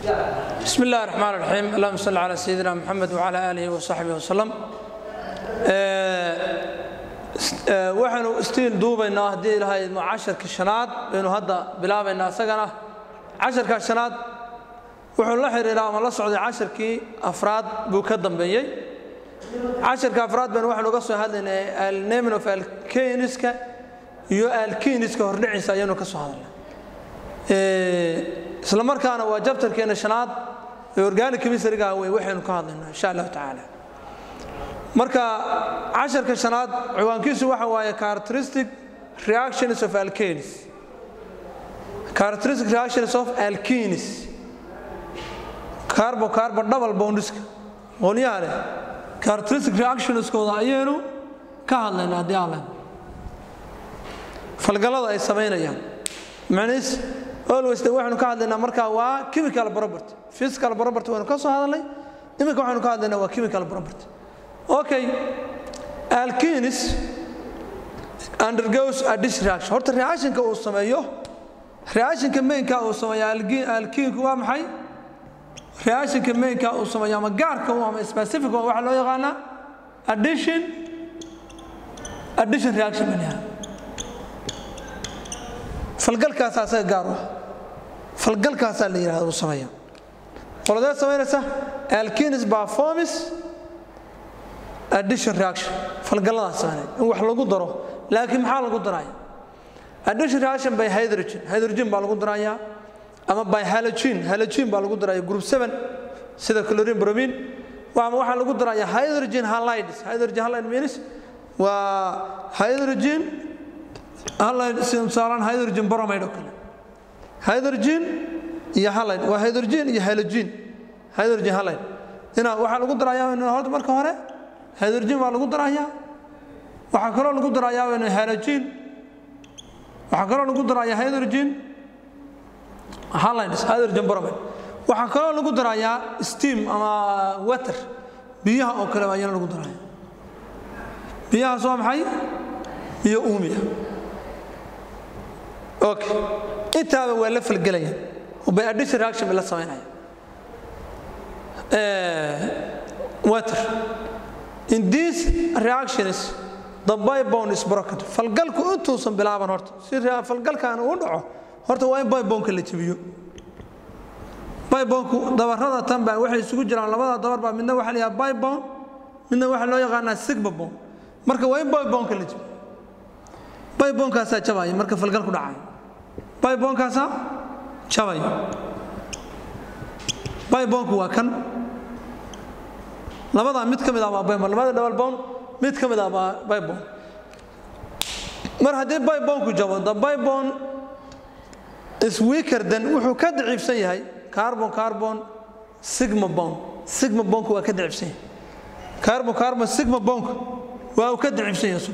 بسم الله الرحمن الرحيم اللهم صل على سيدنا محمد وعلى آله وصحبه وسلم waxaanu istiin duubaynaa haddii ilahay idmo casharka shanaad baynu hadda bilaabaynaa isagana casharka shanaad wuxuu la xiriiraa ama la socday casharkii afraad buu ka dambeeyey casharka afraad baynu waxaanu uga soo hadlaynay alnamin of alkeniska iyo alkiniska hordhiciisa ayaanu ka soo hadalnay isla markaana waa jabtarkeena shanaad ee organic chemistryga wey waxaynu ka hadlaynaa insha allahu tacaala marka casharka shanaad ciwaankiisu waxa waaye characteristic reactions of alkenes characteristic reactions of alkenes carbo carbo double bondiska qolyaha leh characteristic reactionskooda ayaynu ka hadlaynaa haddii aan lehno falgallada ay samaynayaan macnihiis always de waxaynu ka hadlaynaa marka waa chemical property physical property waynu ka soo hadalnay iminka waxaynu ka hadlaynaa waa chemical property okay alkenis undergoes a dish reaction horta reactionka uu sameeyo reactionka mainka uu sameeyo alkinku waa maxay reactionka mainka uu sameeyo ama gaarka u ama specific waxa loo yaqaanaa addition addition reaction baa layaha falgalkaasaa asaga gaar u ah falgalkaasaa la yidhahda uu sameeya qoladee samaynaysa alkenis performance addition reaction falgalladaas sameynaya in wax lagu daro laakiin maxaa lagu daraya addition reaction by hydrogen hydrogen baa lagu darayaa ama by halogen halogen baa lagu daraya group 7 sida chlorine bromine ama waxaa lagu daraya hydrogen halides hydrogen halide means waa hydrogen halide saaran hydrogen bromide oo kale hydrogen iyo halide waa hydrogen iyo halogen hydrogen halide ina waxaa lagu darayaa horta marka hore hydrogen baa lagu darayaa waxaa kaloo lagu darayaa halogen waxaa kaloo lagu darayaa hydrogen halides hydrogen bromide waxaa kaloo lagu darayaa steam ama water biyaha oo kale ayana lagu daraya biyahaas waa maxay biyo uumiya okay intaaba waa la falgelayaan by addition reaction bay la samaynaya water in these reactions the backbone is broken falgalku intuusan bilaaban horta si falgalkan uu dhaco horta waa in backboneka la jabiyo backbonku dabarada tan baa waxay isugu jiraan labada dabar baa midna waxa la yidhaha backbone midna waxa loo yaqaanaa sigma bone marka waa in backboneka la jabiyo backbonekaasaa jabaya marka falgalku dhacayo backbonekaasaa jabaya backbonku waa kan labadaa mid ka mid ah waa baybon labada double bone mid ka mid ah waa baybon mar haddii baybonku jabo the baybon is weaker than wuxuu ka daciifsan yahay carbon carbon sigma bone sigma bonku waa ka daciifsan yahay carbon carbon sigma bonku waa uu ka daciifsan yahay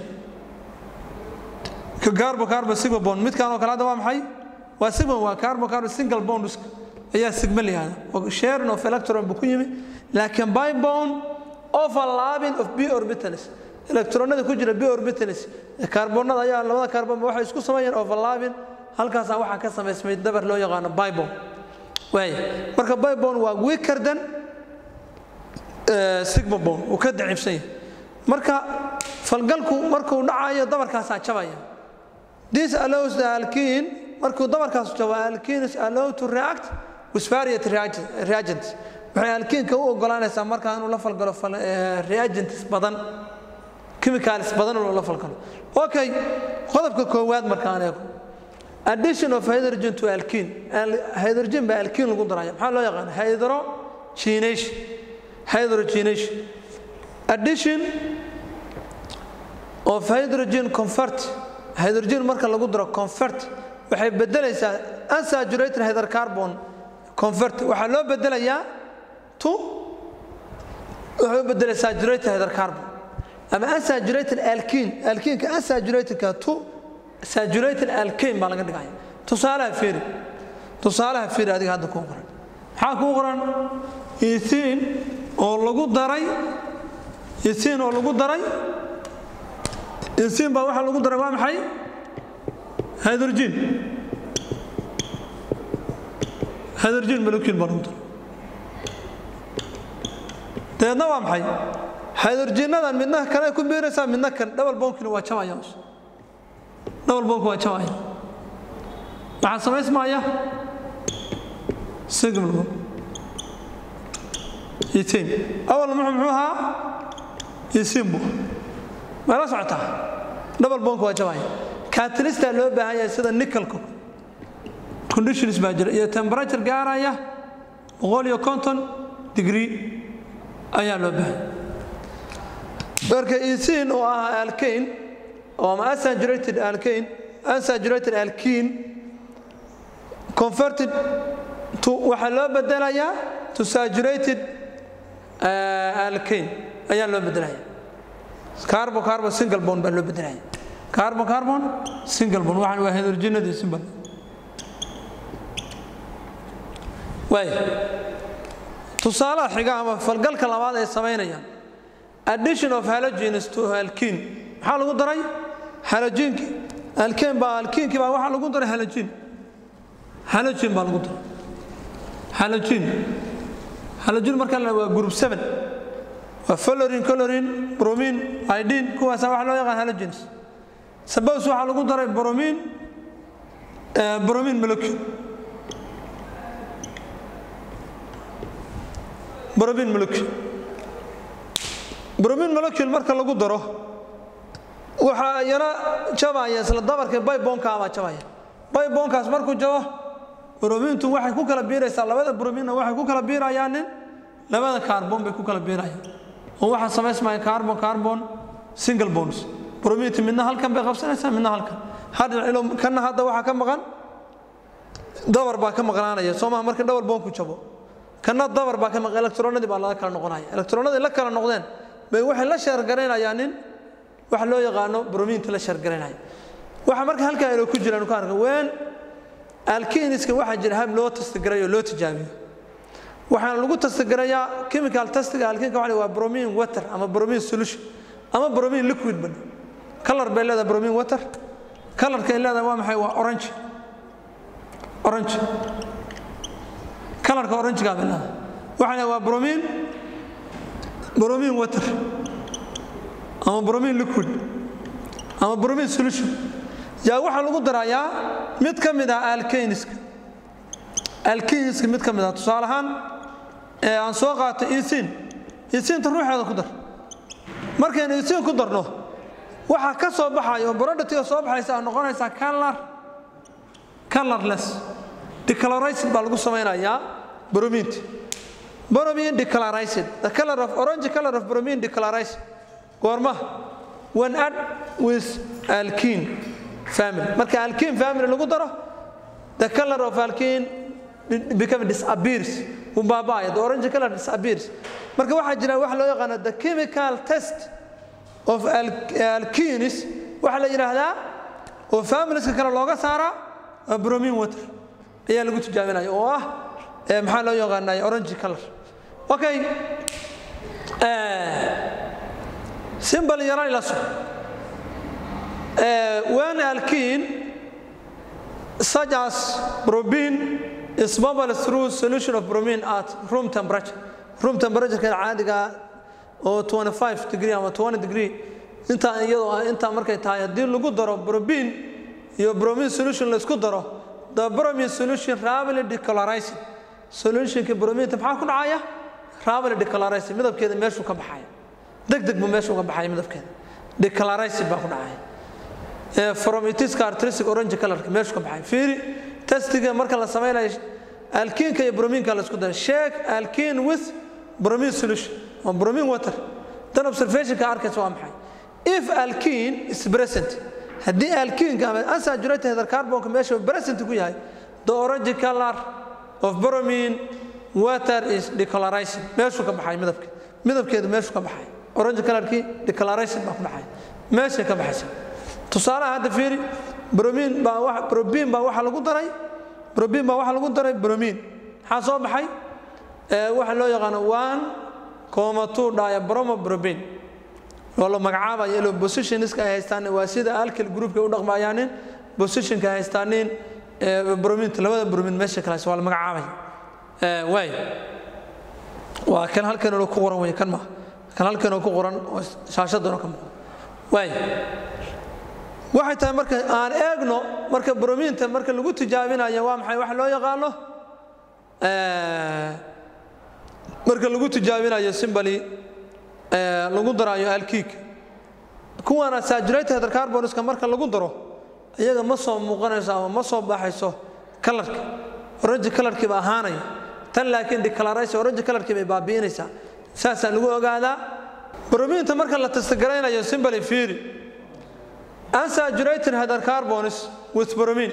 ka carbon carbon sigma bone midkaan oo kale hadda waa maxay waa sigma waa carbon carbon single bond ayaa sigma la yihahda sharing of electron buu ku yimi laakiin bybone overlapping of b orbitals electronada ku jira b orbitals kaarboonada ayaa labada kaarboon waxay isku sameeyeen overlapping halkaas waxaa ka samaysmay dabar loo yaqaano bybone waay marka bybone waa weaker than sigma bone uu ka daciifsan yahay marka falgalku markuu dhacayo dabarkaasaa jabaya this allows the alkene markuu dabarkaas jabo alkenes allow to react with various reagents waxay alkiinka u ogolaanaysaa markaa inuu la falgalo reagents badan chemicals badan inuu la falgalo okay qodobka koowaad markaan eego addition of hydrogen to alkene hydrogen baa alkene lagu daraya maxaa loo yaqaan hydrogenation hydrogenation addition of hydrogen convert hydrogen marka lagu daro convert waxay bedelaysaa unsaturated hydrocarbon convert waxaa loo bedelayaa to waxay u bedelay saturated hydrocarbon ama unsaturated alkene alkeneka unsaturatedka to saturated alkane baa laga dhigaya tusaalaha fiiri tusaalaha fiiri adiga hadda kuu qoran maxaa kuu qoran ethin oo lagu daray ethin oo lagu daray ethin baa waxaa lagu daray waa maxay hydrogen hydrogen molecule baa lagu daray dabeedna waa maxay hydrogenadan midna kale ku biiraysaa midna kan double bonkina waa jabaya double bonk waa jabaya maxaa samaysmaya single bond ethane awal muxuu muxuu ahaa ethane buu meela socotaa double bonk waa jabaya catalystaa loo baahan yahay sida nickelka conditions baa jira iyo temperature gaaraya boqol iyo konton degree ayaa loo baahan marka ethane oo ah alkane oo ama unsaturated alkane unsaturated alkene converted to waxaa loo bedelayaa to saturated alkane ayaa loo bedelaya carbon carbon single bond baa loo bedelaya carbon carbon single bond waxaan waa hydrogenadii simbal waay tusaalaha xiga ama falgalka labaad ay samaynayaan addition of halogens to alkene maxaa lagu daray halogenki alkene baa alkenki baa waxaa lagu daray halogen halogen baa lagu daray halogen halogen marka la waa group 7 waa fluorine chlorine bromine iodine kuwaasa waxa loo yaqaan halogens suppose waxaa lagu daray bromine bromine molecule bromine molecule bromine molecule marka lagu daro waxaa yana jabaya isla dabarka baybonka baa jabaya baybonkaas markuu jabo bromintu waxay ku kala biiraysaa labada brominna waxay ku kala biirayaan nin labada carbon bay ku kala biirayaan oo waxaa samaysmaya carbon carbon single bonds bromintu midna halkan bay qabsanaysaa midna halkan hadda ilo kana hadda waxaa ka maqan dabar baa ka maqnaanaya soo maha marka double bonku jabo kana dabar baa ka maqan electronadii baa laga kala noqonaya electronadii la kala noqdeen bay waxay la sheergaraynayaan nin waxa loo yaqaano brominta la sheergaraynaya waxa marka halkaa inoo ku jiraan ku arka ween alkiniska waxaa jira hab loo tastagaray oo loo tijaabiyo waxaana lagu tastagarayaa chemical testiga alkinka waxa waa bromine water ama bromine solution ama bromine liquid ban color bay leedahay bromine water colorka ay leedahay waa maxay waa orange orange colorka orange-ga bay leedahay waxaana waa bromine bromine water ama bromine liquid ama bromine solution yaa waxaa lagu darayaa mid ka mid ah alkaniska alkaniska mid ka mid ah tusaale ahaan ee aan soo qaato isin isinta ruuxeeda ku dar markaynu isin ku darno waxaa ka soo baxaya oo productiga soo baxaysa a noqonaysaa color colorless decolorized baa lagu samaynayaa bromint bromine decolorized the color of orange color of bromine decolorized goorma when add with alkene family marka alkene family lagu daro the color of alkene become disappears uu baaba'aya the orange color disappears marka waxaa jira waxa loo yaqaano the chemical test of alkenes waxaa la yidhaahdaa oo familieska kale looga saaraa bromine water ayaa lagu tijaabinaya oo ah maxaa loo yaqaanaya orange color okay simple yaran ila so when alkene such as bromine is bubble through solution of bromine at room temperature room temperature kan caadiga oo 25 degree ama 20 degree inta iyadoo inta markay tahay hadii lagu daro bromine iyo bromine solution la isku daro the bromine solution rapidly decolorizing solutionka bromine maxaa ku dhacaya rapidly decolorizing midabkeeda meeshuu ka baxaya degdeg buu meeshuu ka baxaya midabkeeda decolorizing baa ku dhacaya from its characteristic orange colorka meeshu ka baxay fiiri testiga marka la samaynayo alkinka iyo brominka la isku dara shake alkene with bromine solution or bromine water dan observationka arkaysa waa maxay if alkene is present haddii alkinka ama unsaturated hydrocarbonka meesha present ku yahay the orange color of bromine water is decolorizing meeshuu ka baxay midabka midabkeedu meeshuu ka baxay orange colorkii decolorizing baa ku dhacay meeshay ka baxaysa tusaalaha hadda fiiri bromin baa brobin baa waxa lagu daray brobin baa waxa lagu daray bromin maxaa soo baxay waxa loo yaqaano one coma two dhaya bromo brobin oo la magacaabayo ilo positionska ay haystaan waa sida alkyl groupka u dhaqmayaanin positionka ay haystaanin brominta labada bromin meesha kale waa la magacaabaya waay waa kan halkan inuu ku qoran wey kan ma kan halkan inuu ku qoran oo shaashadana ka muuqda waay waxay tahay marka aan eegno marka bromiinta marka lagu tijaabinayo waa maxay waxa loo yaqaano marka lagu tijaabinayo simbali lagu darayo alkiik kuwana saturated hydrocarbonska marka lagu daro iyaga ma soo muuqanayso ama ma soo baxayso kalarka orange kalarkii ba ahaanaya tan laakiin declaration orange kalarkii bay baabi'inaysaa saasaa lagu ogaadaa bromiinta marka la tastagaraynayo simbali fiiri unsaturated hydrocarbons with bromine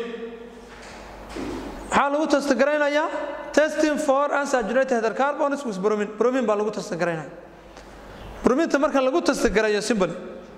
maxaa lagu tastagaraynayaa testing for unsaturated hydrocarbons with bromine bromine baa lagu tastagaraynaya brominta marka lagu tastagarayo simbali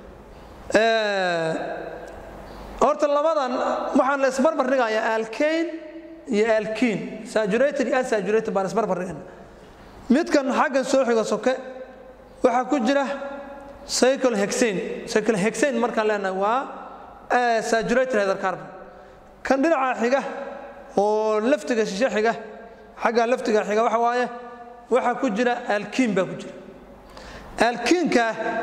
horta labadan waxaan la isbarbar dhigayaa alkane iyo alkiin saturated iyo unsaturated baan isbarbar dhigana midkan xaggan soo xiga soke waxaa ku jira cycle hexane cycle hexane markaan leenahay waa saturated hydrocarbon kan dhinaca xiga oo laftiga shishe xiga xagga laftiga xiga waxa waaye waxaa ku jira alkiin baa ku jira alkiinka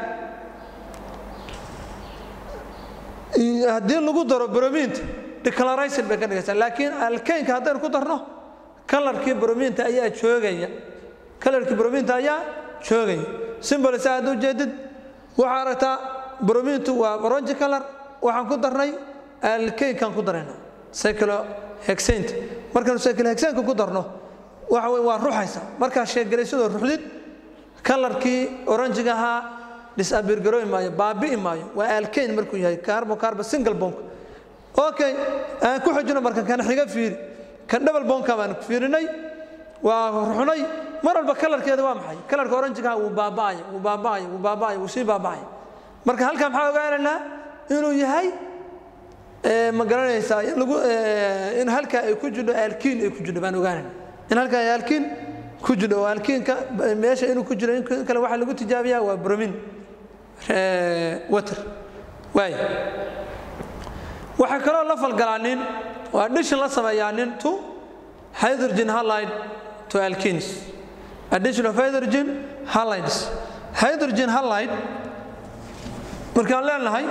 haddii lagu daro bromiinta declaration bay ka dhigaysaa laakiin alkaynka haddaynu ku darno kalarkii bromiinta ayaa joogaya kalarkii bromiinta ayaa joogaya simbol saa hadduu jeedid waxaa aragtaa bromiintu waa orange color waxaan ku darnay alkaynkaan ku darayna cyclohexaint markaanu cyclohexaintka ku darno waxa wey waa ruxaysa markaa sheegaraysadoo ruxdid kalarkii oranjiga ahaa disabirgarooyi maayo baabi'i maayo waa alkayn markuu yahay carbo carbo single bonk okay aan ku xijino marka kan xiga fiiri kan double bonka baan fiirinay waa ruxnay mar walba kalarkeeda waa maxay kalarka oranjiga wuu baaba'aya wuu baaba'aya wuu baaba'aya wuu sii baaba'aya marka halkan maxaa ogaanaynaa inuu yahay ma garanaysaa in lagu in halka ay ku jidho alkiin ay ku jidho baan ogaanayna in halka ay alkiin ku jidho oo alkiinka meesha inuu ku jiro in kale waxaa lagu tijaabiyaa waa bromin water waay waxay kaloo la falgalaanin oo addition la sameeyaanin to hydrogen halide to alkenes addition of hydrogen halides hydrogen halide markaan leenahay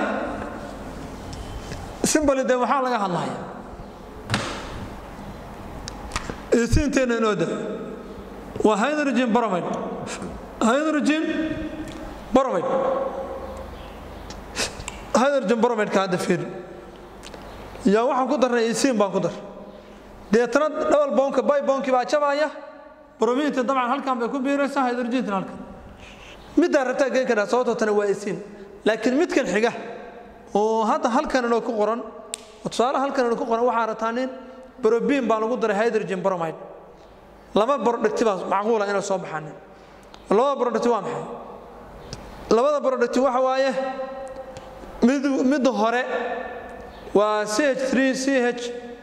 simbali de waxaa laga hadlaya isiinteena inoo da waa hydrogen bromide hydrogen bromide hydrogen bromideka hadda fiiri yaa waxaan ku darnay isiin baan ku dar deetana dhowal boonka bay boonkii baa jabaya bromiinta dabcan halkan bay ku biiraysaa hydrogentina halkan middaa rabtaa geen kadhaa sababtoo tana waa isiin laakiin midkan xiga oo hadda halkan inoo ku qoran oo tusaale halkan inoo ku qoran waxaa rabtaa nin brobiin baa lagu daray hydrogen bromide laba brodhigti baa macquula inay soo baxaanin labada brodhigti waa maxay labada brodhigti waxa waaye mid midda hore waa ch3 ch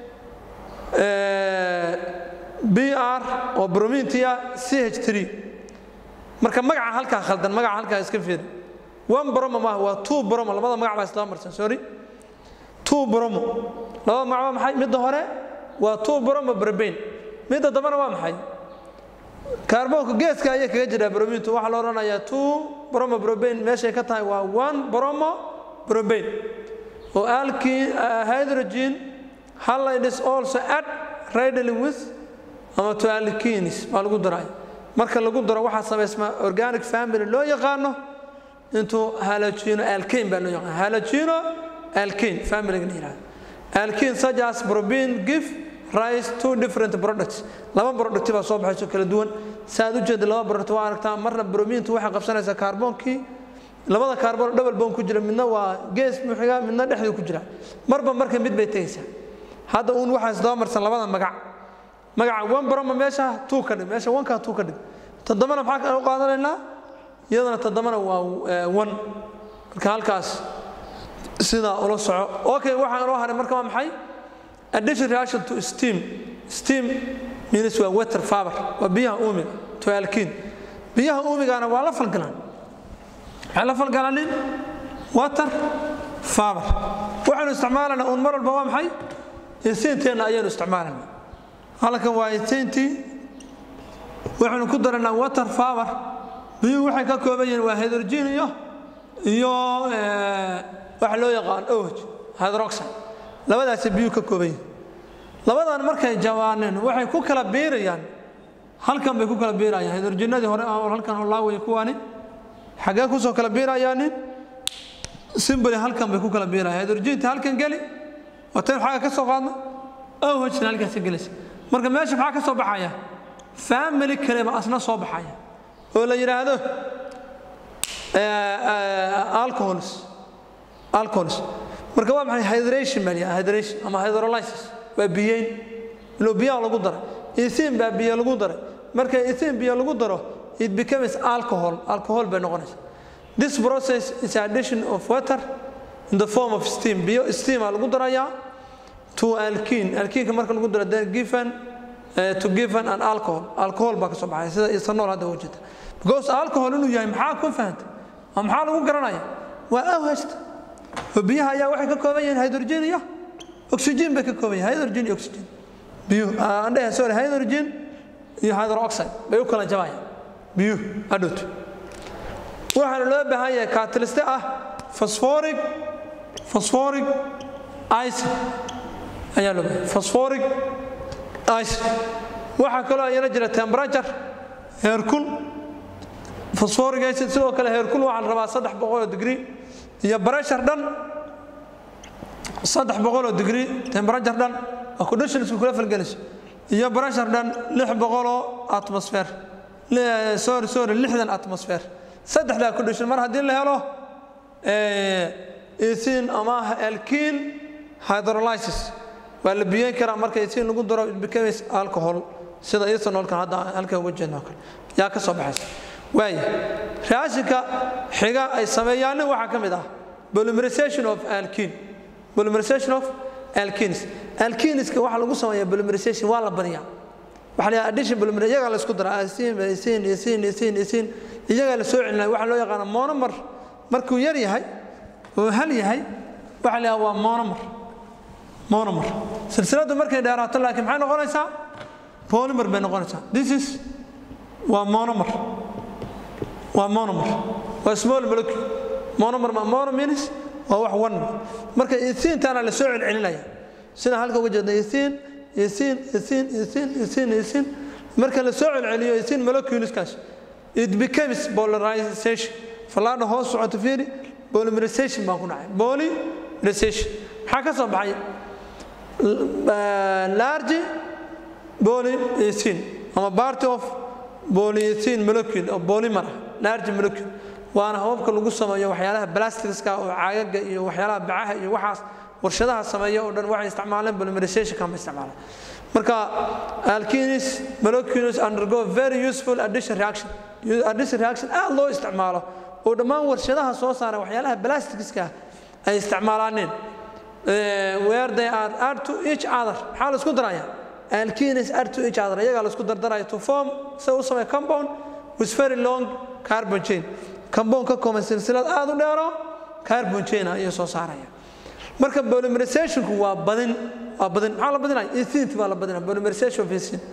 br oo bromintia ch3 marka magaca halkaa khaldan magaca halkaa iska fiiri one bromo maaha waa two bromo labada magac baa isla marsan sorry two bromo labada magac waa maxay midda hore waa two bromo brobain midda dambana waa maxay kaarboonka geeska ayay kaga jiraa bromintu waxaa la odhanayaa two bromo brobain meeshay ka tahay waa one bromo brobain oo alkene uh, hydrogen halide is also add readily with ama to alkenes baa lagu daray marka lagu daro waxaa samaysmaa organic family loo yaqaano intuu halogeno alkane baa loo yaqaan halogeno alkane familyga la yihahdo alkene such as probin give rise to different products laba product baa soo baxayso kala duwan saaad u jeeda laba product waa aragtaa marna bromintu waxay qabsanaysaa kaarboonkii labada kaarboon double bond ku jira midna waa gees muxiga midna dhexdii ku jira marba marka mid bay tegaysaa hadda uun waxaa isdaba marsan labada magac magaca one broma meesha tuu ka dhig meesha wankaa tuu ka dhig toddobana maxaa u qaadanaynaa iyadana toddobana waa one marka halkaas sidaa ula soco okay waxaa inoo haray marka waa maxay addition reaction to steam steam means waa water faber waa biyaha uumiga to alkene biyaha uumigana waa la falgalaan waxay la falgalanin water faber waxaynu isticmaalanaa uun mar walba waa maxay insiinteenna ayaynu isticmaalanaa halkan waa insiintii waxaynu ku daraynaa water power biyuhu waxay ka kooban yihiin waa hydrogen iyo iyo waxa loo yaqaan oh hydroxide labadaasi biyuhu ka kooban yihiin labadan markay jawaaneen waxay ku kala biirayaan halkan bay ku kala biirayaan hydrogenadii hore halkan oo laawaya kuwaani xaggee kusoo kala biirayaanin simboli halkan bay ku kala biirayaan hydrogenta halkan geli watayn xagga ka soo qaadna ohna halkaasi gelaysa marka meesha maxaa ka soo baxaya family kale ba asna soo baxaya oo la yidhaahdo alcohols alcohols marka waa maxay hydration baa liyaa hydration ama hydrolysis waa biyeyn ilo biyaha lagu daray ethin baa biyo lagu daray marka ethin biyo lagu daro it becomes alcohol alcohol bay noqonaysa this process is addition of water in the form of steam biyo steam aa lagu darayaa to alkene alkeneka marka lagu daro then given uh, to given an alcohol alcohol baa ka soo baxaya sida ethanol hadda u jeeda because alcohol inuu yahay maxaa ku fahantay ama maxaa lagu garanaya waa awhasta oo biyaha ayaa waxay ka kooban yihiin hydrogen iyo oxygen bay ka kooban yihiin hydrogen iyo oxygen biyuhu aan dhahay sorry hydrogen iyo hydroxide bay u kala jabayaan biyuhu hadhowto waxaana loo baahan yahay catalyste ah phosphoric phosphoric acid ayaa loo baahan phosphoric acid waxaa kaloo ayana jira temperature heerkul phosphoric acid sidoo kale heerkul waxaa la rabaa saddex boqoloo degree iyo pressure dhan saddex boqoloo degree temperature dhan waa conditionisku kula falgelayso iyo pressure dhan lix boqoloo atmosphere sorry sorry lixdan atmosphere saddexdaa condition mar haddii la helo ethin ama alkene hydrolysis waa la biyeyn karaa marka ethin lagu daro it becomes alcohol sida ethanolkan hadda halka uga jeedno kale yaa ka soo baxaysa waaya raashinka xiga ay sameeyaanna waxaa ka mid ah polymerization of alkene polymerization of alkenes alkeniska waxaa lagu sameeyaa polymerization waa la baniyaa waxaa la yidhaha addition polymer iyagaa la isku daraa asin asin asin asin asin iyagaa la soo celinaya waxaa loo yaqaana monomer markuu yar yahay oo hal yahay waxaa la yidhaha waa monomer monomer silsiladdu markay dheeraato laakiin maxay noqonaysaa polymer bay noqonaysaa this is waa monomer waa monomer waa small molecule monomer ma monomins waa wax one marka ethintaana la soo celcelinaya sida halka uga jeedna ethin ethin ethin ethin ethin ethin marka la soo celceliyo ethin moleculeskaas it becomes polarization fallaadha hoos socoto fiiri polymerization baa ku dhacay polymerization maxaa ka soo baxay large polyethene ama party of polyethene molecule oo polymer large molecule waana hababka lagu sameeyo waxyaalaha blastiska oo caagaga iyo waxyaalaha bacaha iyo waxaas warshadaha sameeya oo dhan waxay isticmaaleen polymerizationka ma isticmaalaan marka alkenes molecules undergo very useful addition reaction addition reaction aad loo isticmaalo oo dhammaan warshadaha soo saara waxyaalaha blastiska ay isticmaalaaneen where they are add to each other maxaa la isku daraya alkenes add to each other iyagaa la isku dardaraya to form say u sameeya compound with very long carbon chain compound ka kooban silsilad aad u dheero carbon chain ayay soo saaraya marka polymerizationku waa badin waa badin maxaa la badinaya ethint baa la badinaya polymerization of ethint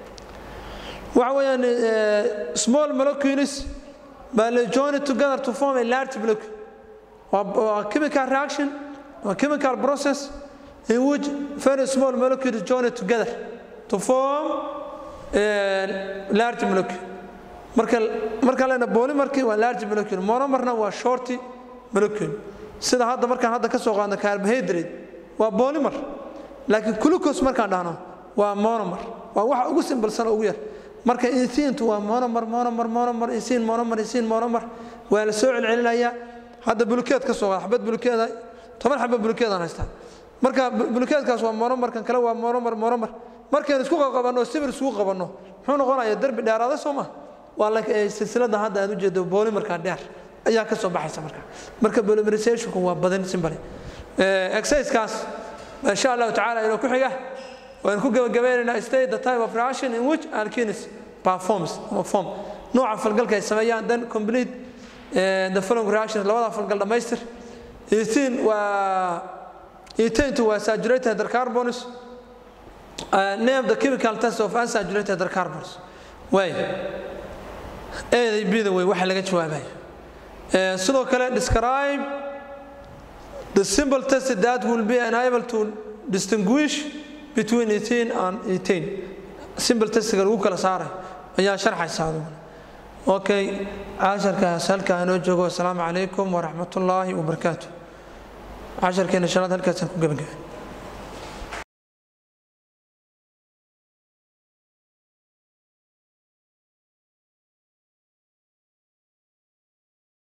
waxa weeyaan small molecules baa la join together to form a large molecule waa chemical reaction waa chemical process in which very small molecules join together to form a large molecule marka marka leena polymerki waa large molecule monomerna waa short molecule sida hadda markaan hadda ka soo qaadno carbohydrate waa polymer laakiin glucose markaan dhahno waa monomer waa waxa ugu simbalsan ugu yar marka ethintu waa monomer monomer monomer ethin monomer ethin monomer waa la soo celcelinayaa hadda bulukeed ka soo qaad xabad bulukeeda toban xabad bulukeedaan haystaa marka bulukeedkaas waa monomer kan kale waa monomer monomer markaynu isku qabanno sibir isugu qabanno muxuu noqonayaa derbi dheeraada soo ma waa silsilada hadda aad u jeedo polymerka dheer ayaa ka soo baxaysa marka marka polymerizationku waa badin simbali exercisekaas insha allahu tacaala inuu ku xiga waan ku gabagabaynaynaa state the type of reaction in which alkenes performs ama form nooca falgalka ay sameeyaan then complete the following reactions labada falgal dhammaystir ethin waa ethaintu waa saturated hydrocarbons name the chemical test of unsaturated hydrocarbons waay eeday bida wey waxa laga jawaabayo sidoo kale describe the simple test that will be unable to distinguish between 18 and 18 simple testiga lagu kala saaray ayaa sharxaysa aduguna okay casharkaas halkaa inoo joogo asalaamu calaykum waraxmatullaahi wabarakaatu casharkeena shanaad halkaasaan ku gebagabay